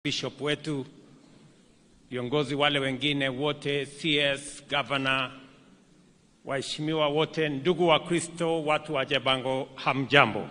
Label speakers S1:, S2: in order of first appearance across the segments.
S1: bishop wetu, viongozi wale wengine wote, CS, governor, waheshimiwa wote, ndugu wa Kristo, watu wa Jabango, hamjambo.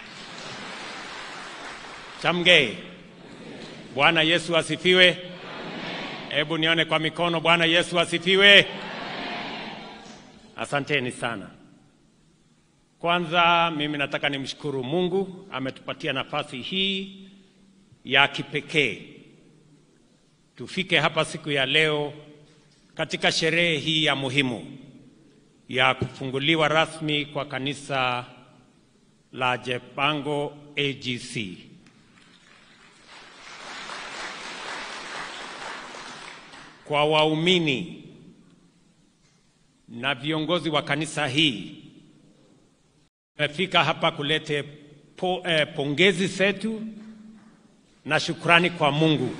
S1: Chamgei. Bwana Yesu asifiwe. Hebu nione kwa mikono. Bwana Yesu asifiwe. Asanteni sana. Kwanza mimi nataka nimshukuru Mungu ametupatia nafasi hii ya kipekee tufike hapa siku ya leo katika sherehe hii ya muhimu ya kufunguliwa rasmi kwa kanisa la Jabango AGC. Kwa waumini na viongozi wa kanisa hii tumefika hapa kulete po, eh, pongezi zetu na shukrani kwa Mungu.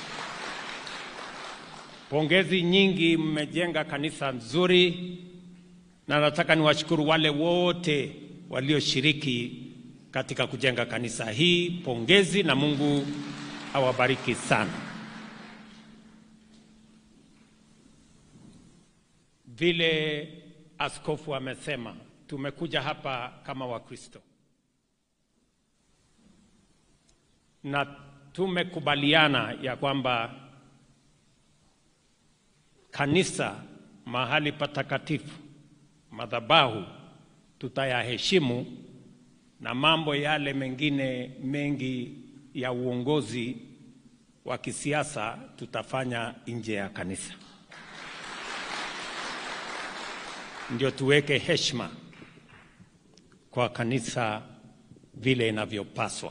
S1: Pongezi nyingi, mmejenga kanisa nzuri, na nataka niwashukuru wale wote walioshiriki katika kujenga kanisa hii. Pongezi na Mungu awabariki sana. Vile askofu amesema, tumekuja hapa kama Wakristo na tumekubaliana ya kwamba kanisa, mahali patakatifu, madhabahu tutayaheshimu, na mambo yale mengine mengi ya uongozi wa kisiasa tutafanya nje ya kanisa, ndio tuweke heshima kwa kanisa vile inavyopaswa.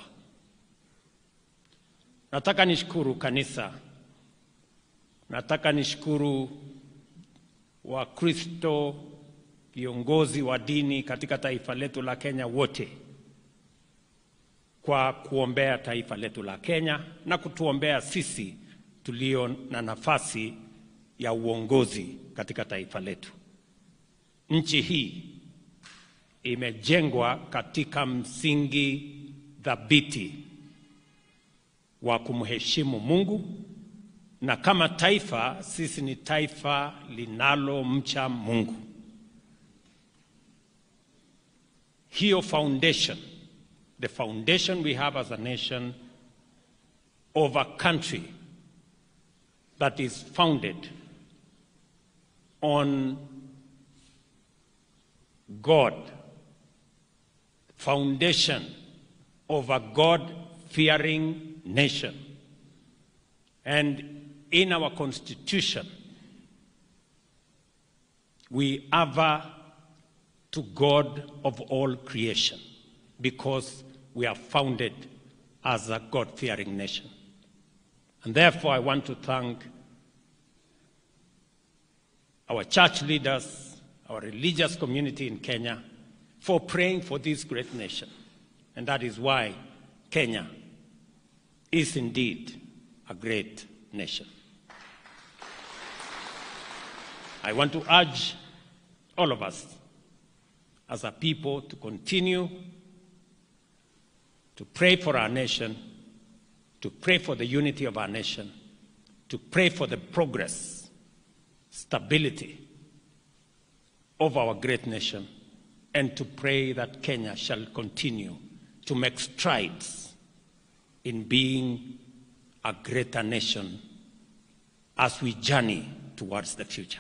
S1: Nataka nishukuru kanisa, nataka nishukuru Wakristo, viongozi wa dini katika taifa letu la Kenya wote kwa kuombea taifa letu la Kenya na kutuombea sisi tulio na nafasi ya uongozi katika taifa letu. Nchi hii imejengwa katika msingi thabiti wa kumheshimu Mungu na kama taifa sisi ni taifa linalomcha Mungu. Hiyo foundation, the foundation we have as a nation of a country that is founded on God, foundation of a God-fearing nation. And in our constitution, we aver to God of all creation because we are founded as a God fearing nation. And therefore, I want to thank our church leaders, our religious community in Kenya for praying for this great nation. And that is why Kenya is indeed a great nation. I want to urge all of us as a people to continue to pray for our nation, to pray for the unity of our nation, to pray for the progress, stability of our great nation, and to pray that Kenya shall continue to make strides in being a greater nation as we journey towards the future.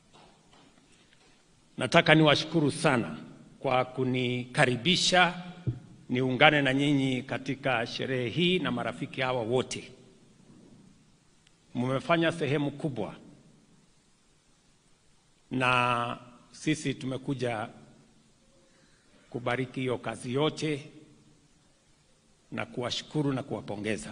S1: Nataka niwashukuru sana kwa kunikaribisha niungane na nyinyi katika sherehe hii na marafiki hawa wote. Mmefanya sehemu kubwa, na sisi tumekuja kubariki hiyo kazi yote na kuwashukuru na kuwapongeza.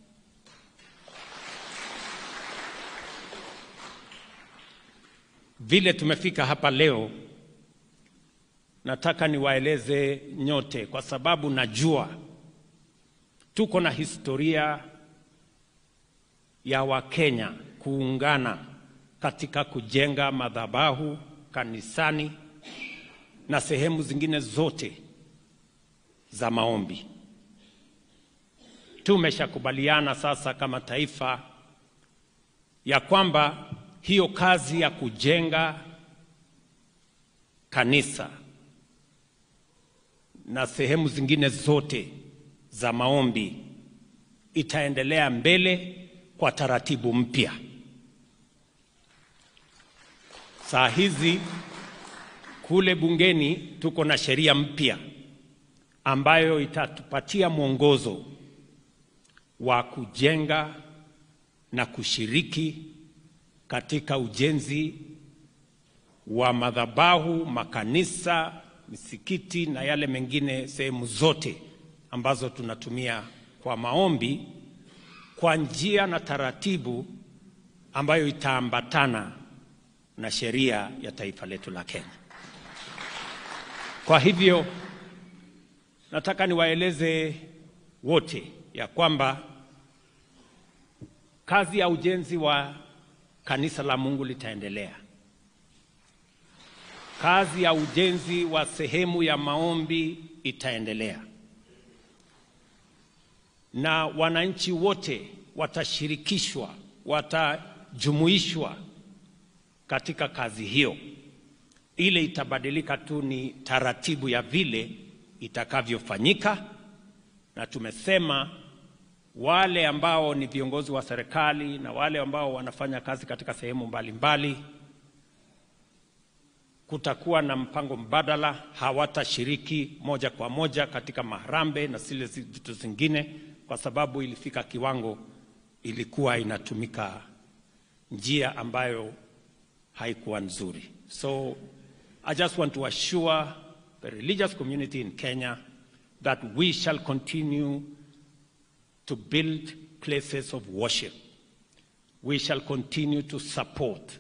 S1: Vile tumefika hapa leo, nataka niwaeleze nyote, kwa sababu najua tuko na historia ya Wakenya kuungana katika kujenga madhabahu kanisani na sehemu zingine zote za maombi. tumeshakubaliana sasa kama taifa ya kwamba hiyo kazi ya kujenga kanisa na sehemu zingine zote za maombi itaendelea mbele kwa taratibu mpya. Saa hizi kule bungeni tuko na sheria mpya ambayo itatupatia mwongozo wa kujenga na kushiriki katika ujenzi wa madhabahu, makanisa, misikiti na yale mengine, sehemu zote ambazo tunatumia kwa maombi kwa njia na taratibu ambayo itaambatana na sheria ya taifa letu la Kenya. Kwa hivyo nataka niwaeleze wote ya kwamba kazi ya ujenzi wa kanisa la Mungu litaendelea. Kazi ya ujenzi wa sehemu ya maombi itaendelea, na wananchi wote watashirikishwa, watajumuishwa katika kazi hiyo. Ile itabadilika tu ni taratibu ya vile itakavyofanyika, na tumesema wale ambao ni viongozi wa serikali na wale ambao wanafanya kazi katika sehemu mbalimbali mbali, kutakuwa na mpango mbadala, hawatashiriki moja kwa moja katika maharambe na zile vitu zingine, kwa sababu ilifika kiwango ilikuwa inatumika njia ambayo haikuwa nzuri. So I just want to assure the religious community in Kenya that we shall continue to build places of worship. We shall continue to support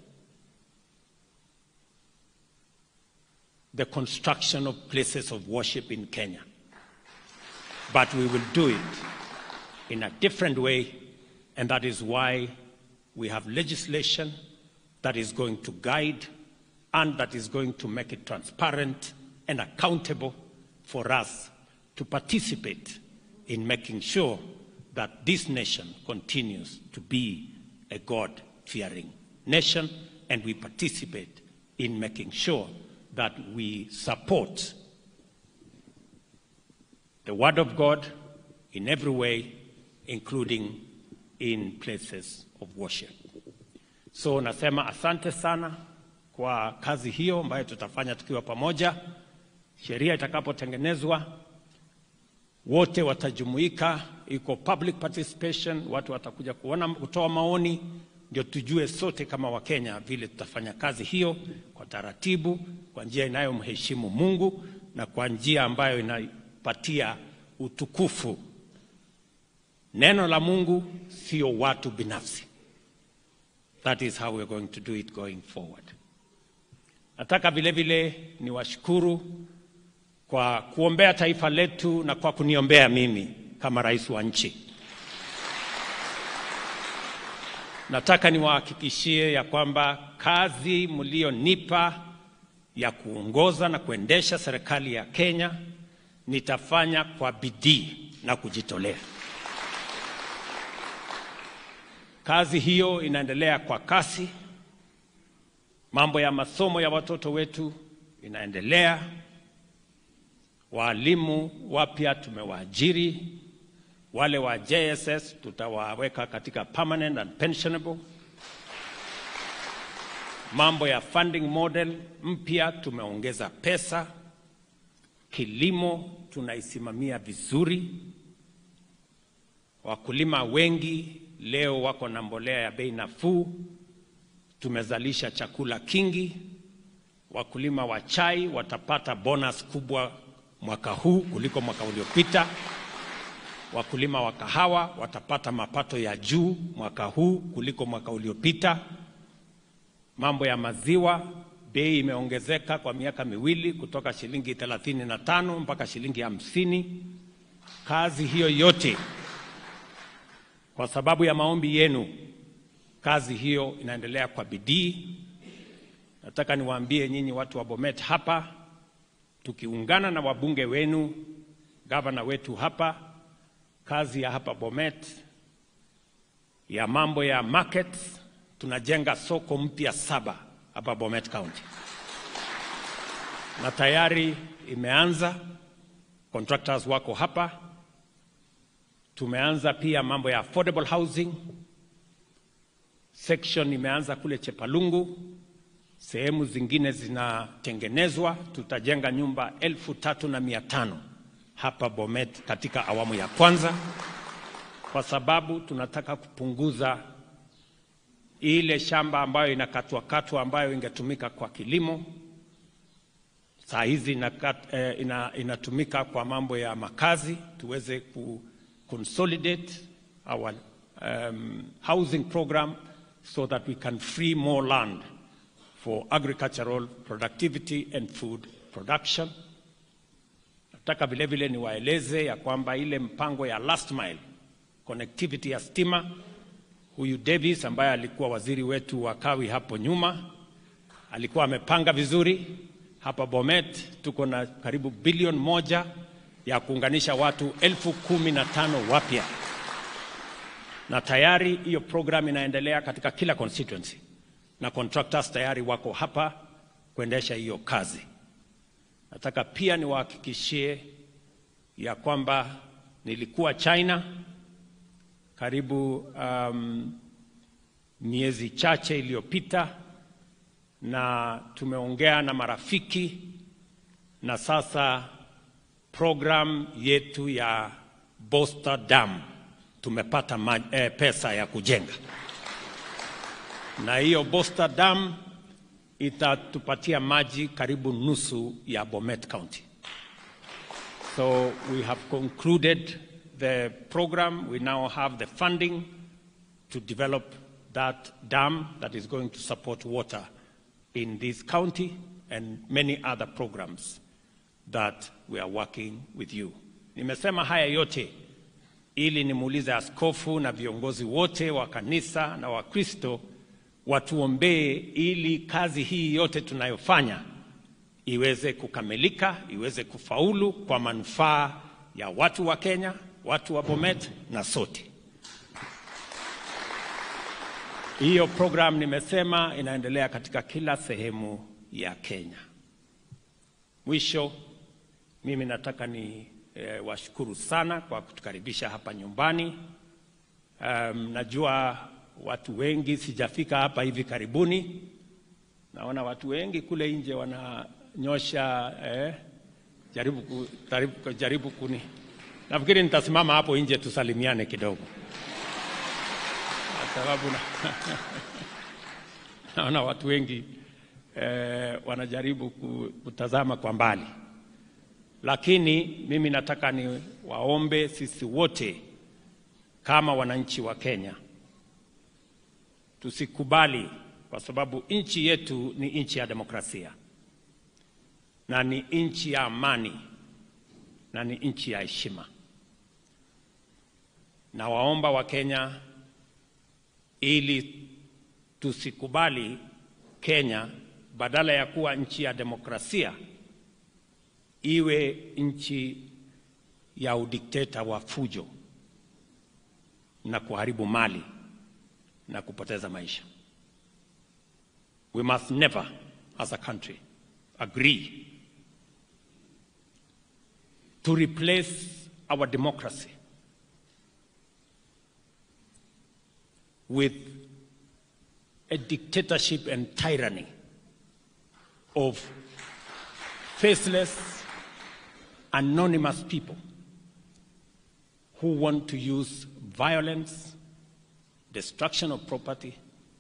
S1: the construction of places of worship in Kenya. But we will do it in a different way, and that is why we have legislation that is going to guide and that is going to make it transparent and accountable for us to participate in making sure that this nation continues to be a God fearing nation, and we participate in making sure that we support the Word of God in every way, including in places of worship. So nasema asante sana kwa kazi hiyo ambayo tutafanya tukiwa pamoja. Sheria itakapotengenezwa wote watajumuika, iko public participation, watu watakuja kuona, kutoa maoni, ndio tujue sote kama Wakenya vile tutafanya kazi hiyo kwa taratibu, kwa njia inayomheshimu Mungu na kwa njia ambayo inapatia utukufu neno la Mungu, sio watu binafsi. That is how we're going to do it going forward. Nataka vile vile niwashukuru kwa kuombea taifa letu na kwa kuniombea mimi kama rais wa nchi. Nataka niwahakikishie ya kwamba kazi mlionipa ya kuongoza na kuendesha serikali ya Kenya nitafanya kwa bidii na kujitolea. Kazi hiyo inaendelea kwa kasi. Mambo ya masomo ya watoto wetu inaendelea. Waalimu wapya tumewaajiri, wale wa JSS tutawaweka katika permanent and pensionable. Mambo ya funding model mpya tumeongeza pesa. Kilimo tunaisimamia vizuri. Wakulima wengi leo wako na mbolea ya bei nafuu. Tumezalisha chakula kingi. Wakulima wa chai watapata bonus kubwa mwaka huu kuliko mwaka uliopita. Wakulima wa kahawa watapata mapato ya juu mwaka huu kuliko mwaka uliopita. Mambo ya maziwa, bei imeongezeka kwa miaka miwili kutoka shilingi 35 mpaka shilingi hamsini. Kazi hiyo yote kwa sababu ya maombi yenu, kazi hiyo inaendelea kwa bidii. Nataka niwaambie nyinyi watu wa Bomet hapa, tukiungana na wabunge wenu, gavana wetu hapa kazi ya hapa Bomet ya mambo ya markets, tunajenga soko mpya saba hapa Bomet County na tayari imeanza, contractors wako hapa. Tumeanza pia mambo ya affordable housing section imeanza kule Chepalungu, sehemu zingine zinatengenezwa. Tutajenga nyumba elfu tatu na mia tano hapa Bomet katika awamu ya kwanza, kwa sababu tunataka kupunguza ile shamba ambayo inakatwakatwa ambayo ingetumika kwa kilimo saa hizi inakat, eh, ina, inatumika kwa mambo ya makazi, tuweze ku consolidate our um, housing program so that we can free more land for agricultural productivity and food production. Nataka vile vile niwaeleze ya kwamba ile mpango ya last mile connectivity ya stima, huyu Davis ambaye alikuwa waziri wetu wa kawi hapo nyuma alikuwa amepanga vizuri. Hapa Bomet tuko na karibu bilioni moja ya kuunganisha watu elfu kumi na tano wapya na tayari hiyo program inaendelea katika kila constituency na contractors tayari wako hapa kuendesha hiyo kazi. Nataka pia niwahakikishie ya kwamba nilikuwa China karibu um, miezi chache iliyopita na tumeongea na marafiki na sasa program yetu ya Boster Dam tumepata ma, eh, pesa ya kujenga, na hiyo Boster Dam itatupatia maji karibu nusu ya Bomet County. So we have concluded the program. We now have the funding to develop that dam that is going to support water in this county and many other programs that we are working with you. Nimesema haya yote ili nimuulize askofu na viongozi wote wa kanisa na Wakristo watuombee ili kazi hii yote tunayofanya iweze kukamilika, iweze kufaulu kwa manufaa ya watu wa Kenya, watu wa Bomet na sote. Hiyo program nimesema inaendelea katika kila sehemu ya Kenya. Mwisho, mimi nataka ni e, washukuru sana kwa kutukaribisha hapa nyumbani. Um, najua watu wengi, sijafika hapa hivi karibuni. Naona watu wengi kule nje wananyosha eh, jaribu, ku, jaribu, jaribu kuni. Nafikiri nitasimama hapo nje tusalimiane kidogo kwa sababu na, naona watu wengi eh, wanajaribu kutazama kwa mbali, lakini mimi nataka ni waombe sisi wote kama wananchi wa Kenya tusikubali, kwa sababu nchi yetu ni nchi ya demokrasia na ni nchi ya amani na ni nchi ya heshima. Na waomba wa Kenya ili tusikubali Kenya badala ya kuwa nchi ya demokrasia iwe nchi ya udikteta wa fujo na kuharibu mali na kupoteza maisha. We must never as a country agree to replace our democracy with a dictatorship and tyranny of faceless, anonymous people who want to use violence, destruction of property,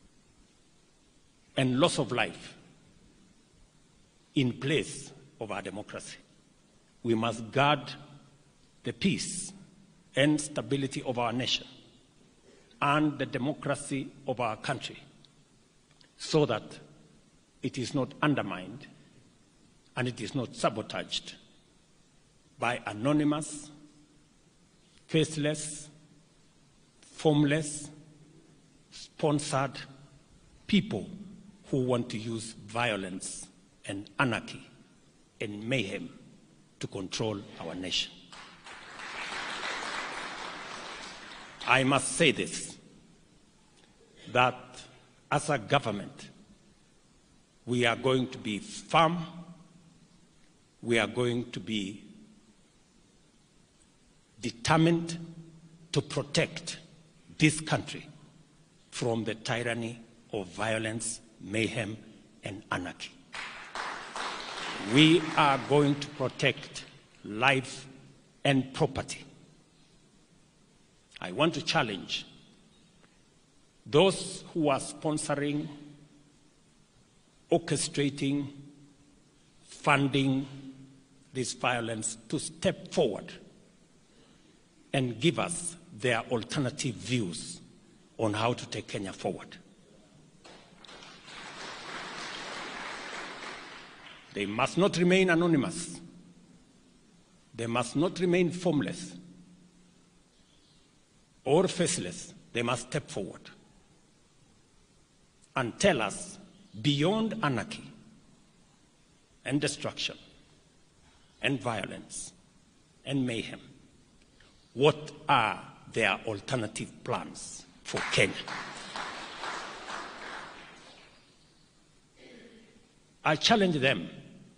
S1: and loss of life in place of our democracy. We must guard the peace and stability of our nation and the democracy of our country so that it is not undermined and it is not sabotaged by anonymous, faceless, formless, sponsored people who want to use violence and anarchy and mayhem to control our nation. I must say this that as a government, we are going to be firm, we are going to be determined to protect this country from the tyranny of violence, mayhem, and anarchy. We are going to protect life and property. I want to challenge those who are sponsoring, orchestrating, funding this violence to step forward and give us their alternative views on how to take Kenya forward. They must not remain anonymous. They must not remain formless or faceless. They must step forward and tell us beyond anarchy and destruction and violence and mayhem, what are their alternative plans for Kenya? I challenge them,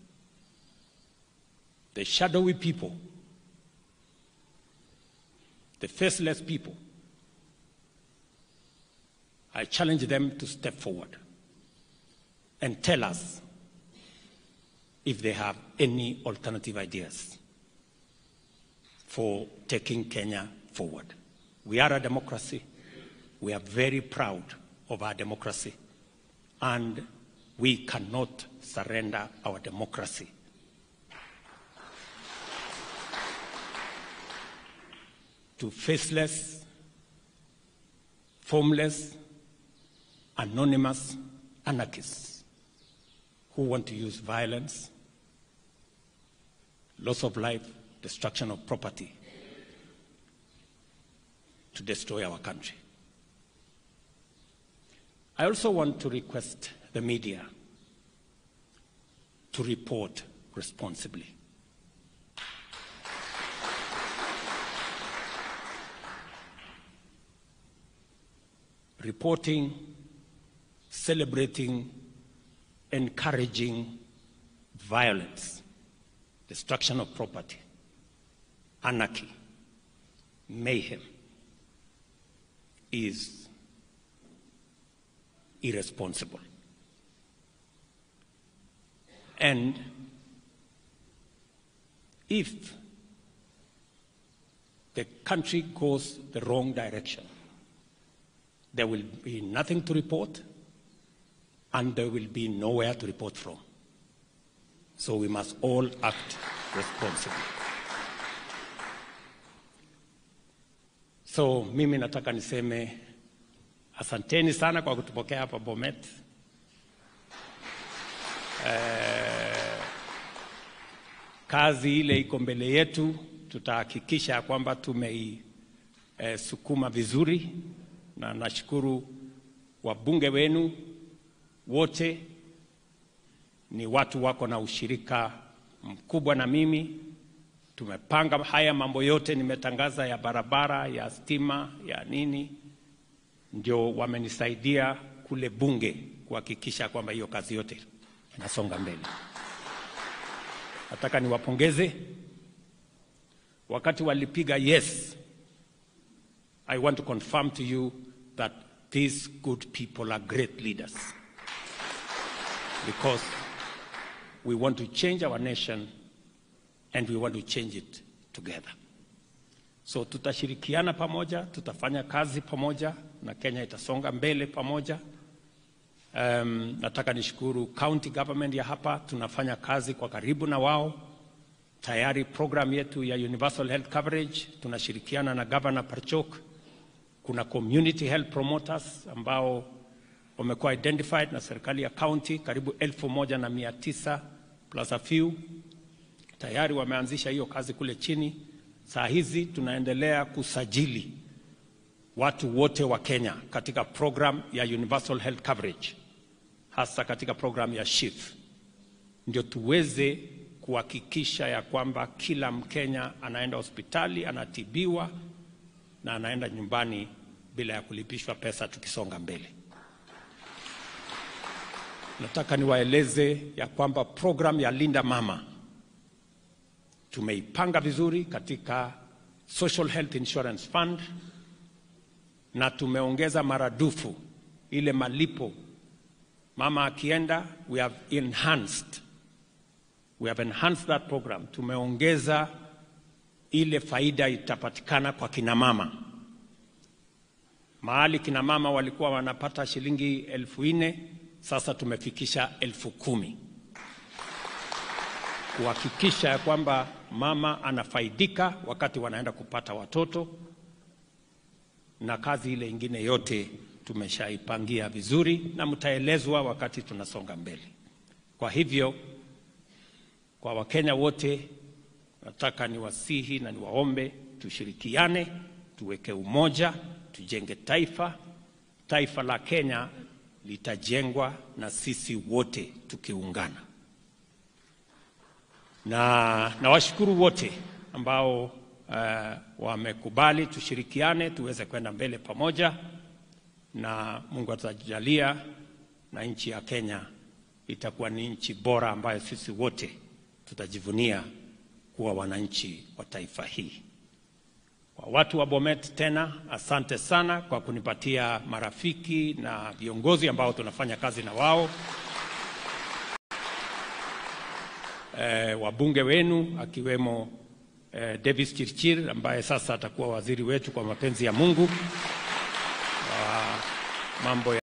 S1: the shadowy people, the faceless people. I challenge them to step forward and tell us if they have any alternative ideas for taking Kenya forward. We are a democracy. We are very proud of our democracy. And we cannot surrender our democracy. To faceless, formless, anonymous anarchists who want to use violence, loss of life, destruction of property to destroy our country. I also want to request the media to report responsibly. Reporting, celebrating, encouraging violence, destruction of property, anarchy, mayhem is irresponsible. And if the country goes the wrong direction, there will be nothing to report and there will be nowhere to report from. So we must all act responsibly. So mimi nataka niseme asanteni sana kwa kutupokea hapa Bomet. Eh, kazi ile iko mbele yetu, tutahakikisha kwamba tumeisukuma eh, vizuri, na nashukuru wabunge wenu wote ni watu wako na ushirika mkubwa na mimi. Tumepanga haya mambo yote, nimetangaza ya barabara, ya stima, ya nini, ndio wamenisaidia kule bunge kuhakikisha kwamba hiyo kazi yote inasonga mbele. Nataka niwapongeze wakati walipiga yes. I want to confirm to you that these good people are great leaders because we want to change our nation and we want to change it together. So tutashirikiana pamoja, tutafanya kazi pamoja na Kenya itasonga mbele pamoja. Um, nataka nishukuru county government ya hapa, tunafanya kazi kwa karibu na wao. Tayari program yetu ya universal health coverage tunashirikiana na Governor Parchok. Kuna community health promoters ambao wamekuwa identified na serikali ya county karibu elfu moja na mia tisa plus a few tayari wameanzisha hiyo kazi kule chini. Saa hizi tunaendelea kusajili watu wote wa Kenya katika program ya universal health coverage, hasa katika program ya SHIF, ndio tuweze kuhakikisha ya kwamba kila Mkenya anaenda hospitali anatibiwa na anaenda nyumbani bila ya kulipishwa pesa tukisonga mbele. Nataka niwaeleze ya kwamba program ya Linda Mama tumeipanga vizuri katika Social Health Insurance Fund na tumeongeza maradufu ile malipo mama akienda. We have enhanced, we have enhanced that program. Tumeongeza ile faida itapatikana kwa kina mama. Mahali kina mama walikuwa wanapata shilingi elfu nne sasa tumefikisha elfu kumi kuhakikisha ya kwamba mama anafaidika wakati wanaenda kupata watoto, na kazi ile ingine yote tumeshaipangia vizuri na mtaelezwa wakati tunasonga mbele. Kwa hivyo, kwa Wakenya wote nataka niwasihi na niwaombe tushirikiane, tuweke umoja, tujenge taifa. Taifa la Kenya litajengwa na sisi wote tukiungana na nawashukuru wote ambao uh, wamekubali tushirikiane tuweze kwenda mbele pamoja, na Mungu atajalia na nchi ya Kenya itakuwa ni nchi bora ambayo sisi wote tutajivunia kuwa wananchi wa taifa hii. Kwa watu wa Bomet, tena asante sana kwa kunipatia marafiki na viongozi ambao tunafanya kazi na wao. Eh, wabunge wenu akiwemo eh, Davis Chirchir ambaye sasa atakuwa waziri wetu kwa mapenzi ya Mungu wa mambo ya